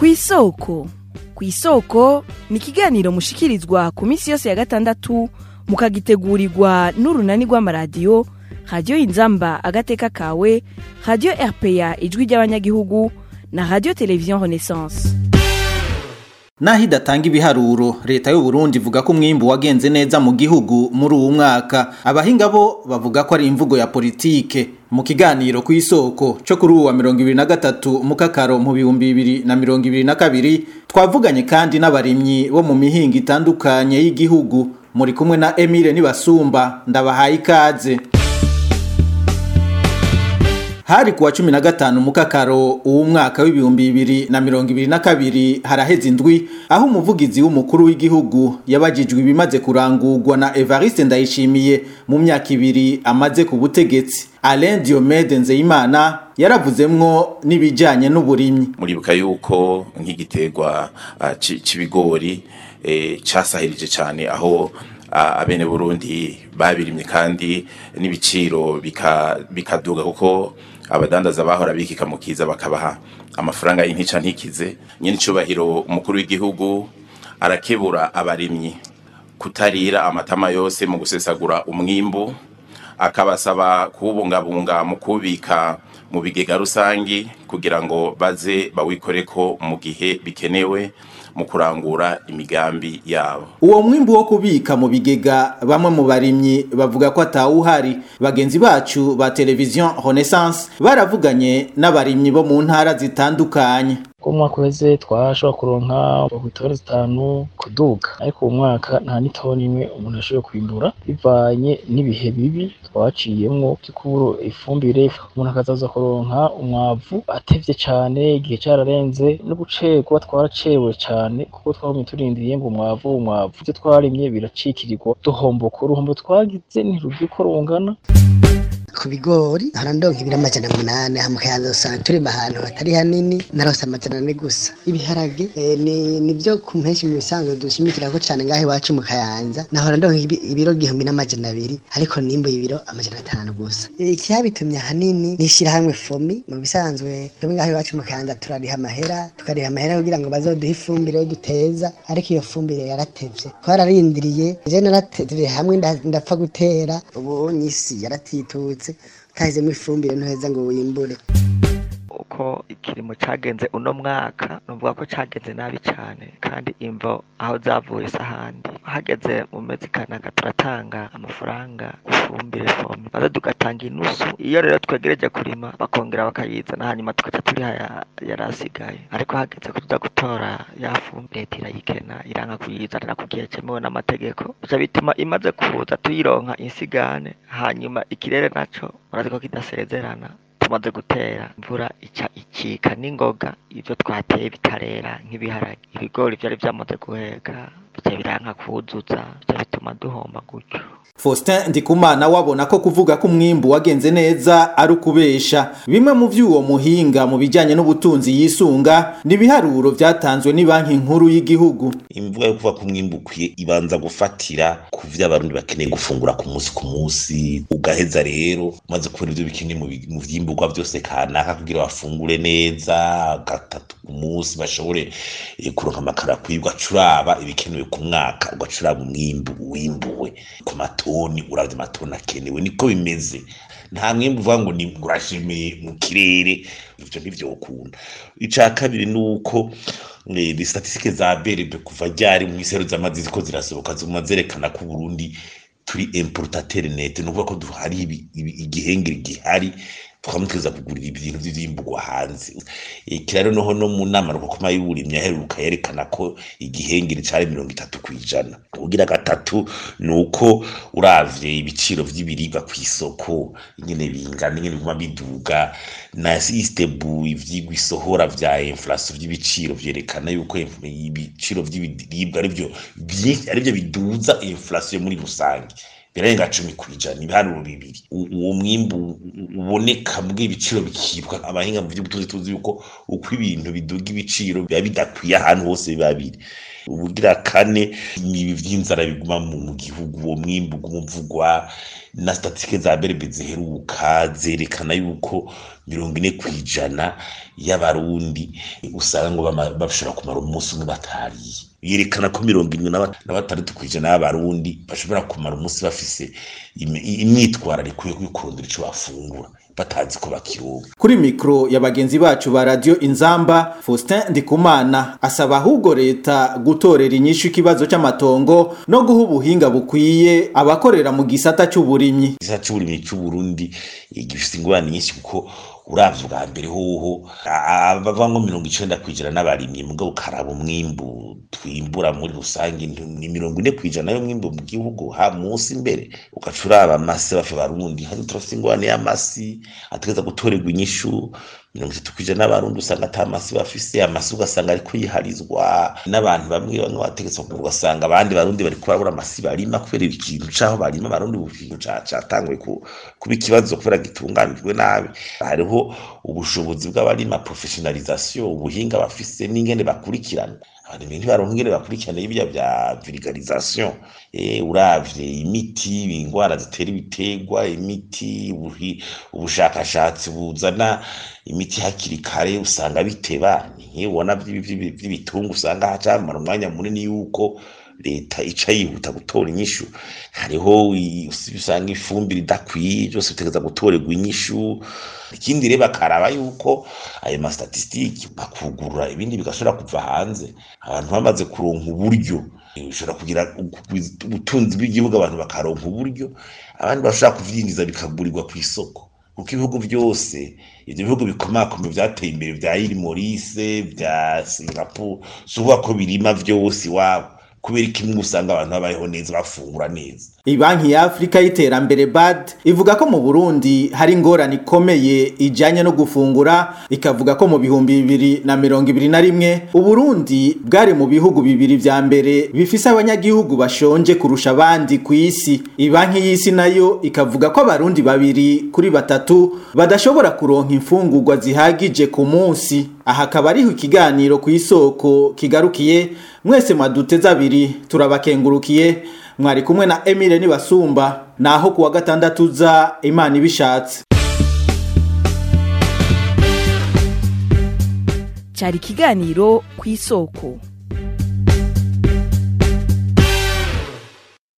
ku isoko ku isoko ni ikiganiro mushikirizwa ku minsi yose ya gatandatu mukagitegurirwa n'urunani rw'amaradiyo radiyo inzamba agateka kawe radiyo rpa ijwi ry'abanyagihugu na radiyo televiziyo renaissance naho idatanga ibiharuro leta y'u Burundi ivuga ko umwimbu wagenze neza mu gihugu muri uwu mwaka abahinga bo bavuga ko ari imvugo ya politike mu kiganiro ku isoko cyo kuri uwa mirongo ibiri na gatatu mu kakaro mu bihumbi bibiri na mirongo ibiri na kabiri twavuganye kandi n'abarimyi bo mu mihinga itandukanye y'igihugu muri kumwe na Emile Nibasumba ndabahaye ikaze hari kuwa cumi na gatanu mukakaro uwu mwaka w'ibihumbi bibiri na mirongo ibiri na kabiri haraheze indwi aho umuvugizi w'umukuru w'igihugu yabajijwe ibimaze kurangurwa na Evariste Ndayishimiye mu myaka ibiri amaze ku butegetsi Alain Diomede Nzeyimana yaravuzemwo n'ibijanye n'uburimyi muribuka yuko nk'igiterwa uh, c'ibigori eh, casahirije cyane aho uh, abene Burundi babirimye kandi n'ibiciro bikaduga kuko abadandaza bahora bikika mu kiza bakabaha amafaranga y'intica ntikize nyine icubahiro umukuru w'igihugu arakebura abarimyi kutarira amatama yose mu gusesagura umwimbu akabasaba kuwubungabunga mu kubika mu bigega rusangi kugira ngo baze bawikoreko mu gihe bikenewe mu kurangura imigambi yabo uwo mwimbu wo kubika mu bigega bamwe mu barimyi bavuga ko atawuhari bagenzi bacu ba televiziyo renaissance baravuganye n'abarimyi bo mu ntara zitandukanye ko mwaka uheze twashobora kuronka itoni zitanu kuduga ariko uwo mwaka nta n'itoni imwe umuntu ashoboye kwimbura bivanye n'ibihe bibi twaciyemwo by'ukubura ifumbire umuntu akazaza kuronka umwavu atevye cane igihe cararenze no gucerwa twaracerewe cane kuko twagumye turindiriye ngo umwavu umwavu ivyo twarimye biracikirirwa duhomboka uruhombo twagize ntirugiye uko rungana ku bigori harandonka ibiro amajana munani mukayanza usanga turima ahantu hatari hanini narose amajana ane gusa ibiharage e, ni nibyo ku mpenshi mu bisanzwe dushimikira ko cyane ngaho iwacu mu kayanza nahora ndonka ibiro gihumbi n'amajana abiri ariko nimbuye ibiro amajana atanu gusa icyabitumye ahanini ni ishyirahamwe fomi mu bisanzwe twebwe ngaho iwacu mu kayanza turariha amahera tukariha amahera kugira ngo bazoduhe ifumbire yo duteza ariko iyo fumbire yaratevye twararindiriye je naratevye hamwe ndapfa gutera ubu nyisi yaratitutse utahizemo ifumbire ntuheza ngo wimbure uko ikirimo cyagenze uno mwaka nuvuga ko cyagenze nabi cyane kandi imvo aho zavuye se ahandi hageze mu mezi kanaka turatanga amafaranga ifumbire fomi maze tugatanga inusu iyo rero twegereje kurima bakongera bakayizana hanyuma tugaca turiha yari asigaye ariko hageze ko tuza gutora ya fumbire leta irayikena iranga kuyizanira ku gihe cyemewe n'amategeko bica bituma imaze kuza tuyironka insigane hanyuma ikirere naco urazi ko kidasezerana tumaze gutera imvura ica ikika n'ingoga ibyo twateye bitarera nk'ibiharage ibigori byari byamaze guheka bica biranka kuzuza bica bituma duhomba gutyo Faustin Ndikumana wabona ko kuvuga ko umwimbu wagenze neza ari ukubesha bimwe mu vy'uwo muhinga mu bijanye n'ubutunzi yisunga ni biharuro vyatanzwe ni banki nkuru y'igihugu imvuga yo kuvuga ko umwimbu ukwiye ibanza gufatira ku vyo abarundi bakeneye gufungura ku munsi ku munsi ugaheza rero maze kubona ivyo bikeneye mu vyimburwa vyose kanaka kugira bafungure neza gatatu ku munsi bashobore kuronka amakara kwibwa curaba ibikenewe ku mwaka ugacuraba umwimbu wimbuwe ku mato matoni uravye amatoni akenewe niko bimeze nta mwembe uvuga ngo ni urashimiye mu kirere ivyo ntivyokunda ica kabiri ni uko ni statistike za berebe kuva ryari mu isero z'amazi ziko zirasohoka zuma zerekana ko Burundi turi importateur net ni ukuvuga ko hari igihengeri gihari twamuteza kugurira ibintu vy'imburwa hanze ikiraro noho no mu nama rukoma y'uburimyi aheruka yerekana ko igihengeri cari mirongo itatu kwijana ugira gatatu ni uko uravye ibiciro vy'ibiribwa kw'isoko ingene bingana ingene biguma biduga na sistebu ivyigwa isohora vya inflation vy'ibiciro vyerekana yuko ibiciro vy'ibiribwa arivyo arivyo biduza inflation muri rusange birarenga cumi kwijana ibiharuro bibiri uwo mwimbu uboneka mbwe ibiciro bikibwa abahinga mu vy'ubutunzi tuzi yuko uko ibintu biduga ibiciro biba bidakwiye ahantu hose biba biri ubugira kane ibi vy'inzara biguma mu mu gihugu uwo mwimbu gumuvugwa na statistike za berbe ziheruka zerekana yuko mirongo ine kwijana y'abarundi usanga ngo bama- bashobora kumara umunsi umwe batariye yerekana ko mirongo irindwi na ba- na batandatu kwijana y'abarundi bashobora kumara umunsi bafise imi- imyitwarariko yo kurondera ico bafungura batazi ko bakironka kuri mikro ya bagenzi bacu ba radio inzamba Faustin Ndikumana asaba ahubwo leta gutorera inyishu ikibazo c'amatongo no guha ubuhinga bukwiye abakorera mu gisata c'uburimyi igisata c'uburimyi c'uburundi eh, gifise ingorane nyinshi kuko uravye ubwa mbere hoho abavamwo mirongo icenda kwijana n'abarimyi mugabo ukaraba umwimbu twimbura muri rusange ni ni mirongo ine kwijana y'umwimbu mu gihugu ha munsi imbere ugaca uraba amase bafe barundi hano turafise ingorane y'amasi ategeza gutorerwa inyishu mirongo itatu kwijana n'abarundi usanga ata masi bafise amasi ugasanga ariko yiharizwa n'abantu bamwe bamwe bategetswe kugura ugasanga abandi barundi bariko barabura amasi barima kubera ikintu caho barima abarundi ubu kintu ca- catanguye ku- kuba ikibazo kubera gitunganijwe nabi hariho ubushobozi bw'abarima professionalisation ubuhinga bafise n'ingene bakurikirana abantu ntibaronka ingene bakurikirana ibya vya vulgarisation eh uravye imiti ingwara zitera ibiterwa imiti ubuhi- ubushakashatsi buzana imiti hakiri kare usanga biteba nkibona vy'ibitungu usanga hacamara umwanya munini yuko leta ica yihuta gutora inyishu hariho i- usanga ifumbire idakwiye byose bitegeza gutorerwa inyishu ikindi rero bakaraba yuko ayo mastatistiki bakugurura ibindi bigashobora kuva hanze abantu bamaze kuronka uburyo eh, bishobora kugira ubu- ubutunzi bw'igihugu abantu bakaronka uburyo abandi bashobora kuvyinjiza bikagurirwa ku isoko kuko ibihugu byose ivyo bihugu bikomakomeye vyateye imbere vya iri morise vya singapore si ukuvuga ko birima vyose iwabo kubera ikimwe usanga abantu babayeho neza bafungura neza Ibanki ya Afrika y'iterambere BAD ivuga ko mu Burundi hari ingorane ikomeye ijanye no gufungura ikavuga ko mu bihumbi bibiri na mirongo ibiri na rimwe Uburundi bwari mu bihugu bibiri vya mbere bifise abanyagihugu bashonje kurusha abandi ku isi Ibanki y'isi nayo ikavuga ko abarundi babiri kuri batatu badashobora kuronka imfungurwa zihagije ku munsi aha akaba ariho ikiganiro ku isoko kigarukiye mwese mwaduteze abiri turabakengurukiye mwari kumwe na Emile Nibasumba naho kuwa gatandatu za Imana ibishatse cyari ikiganiro ku isoko